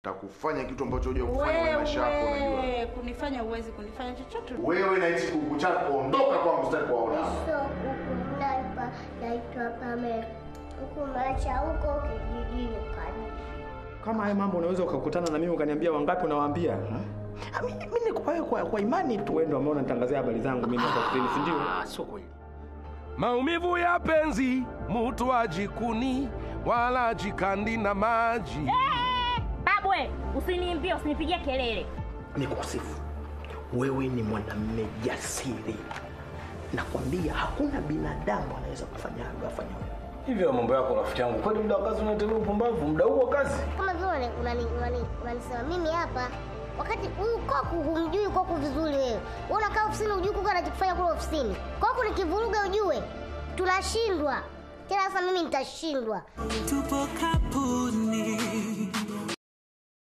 takufanya kitu ambacho huja kufanya kwenye maisha yako unajua. Wewe kunifanya uwezi kunifanya chochote. Wewe na hichi kuku chako ondoka kwangu sitaki kuwaona hapa. Sio huku naipa naitwa Pamela. Huku maisha huko kijijini kani. Kama haya mambo unaweza ukakutana na mimi ukaniambia wangapi unawaambia? Ah, Mimi mimi niko kwa, kwa, kwa imani tu wewe ndio ambao unanitangazia habari zangu mimi ndio kwa si ndio? Ah, sio kweli. Maumivu ya penzi, mutu ajikuni wala ajikandi na maji. Babwe, usiniimbie, usinipigie kelele. Nikusifu. Wewe ni mwanamume jasiri. Nakwambia hakuna binadamu anaweza kufanya hayo afanya wewe. Hivyo mambo yako rafiki yangu. Kwani muda wa kazi unatembea upumbavu? Muda huo wa kazi? Kama vile unani- unani- unani- unanisema mimi hapa wakati huyu koku humjui koku vizuri wewe. Wewe unakaa ofisini hujui koku anachokifanya kule ofisini. Koku nikivuruga ujue tunashindwa. Tena sasa mimi nitashindwa. tupo kapuni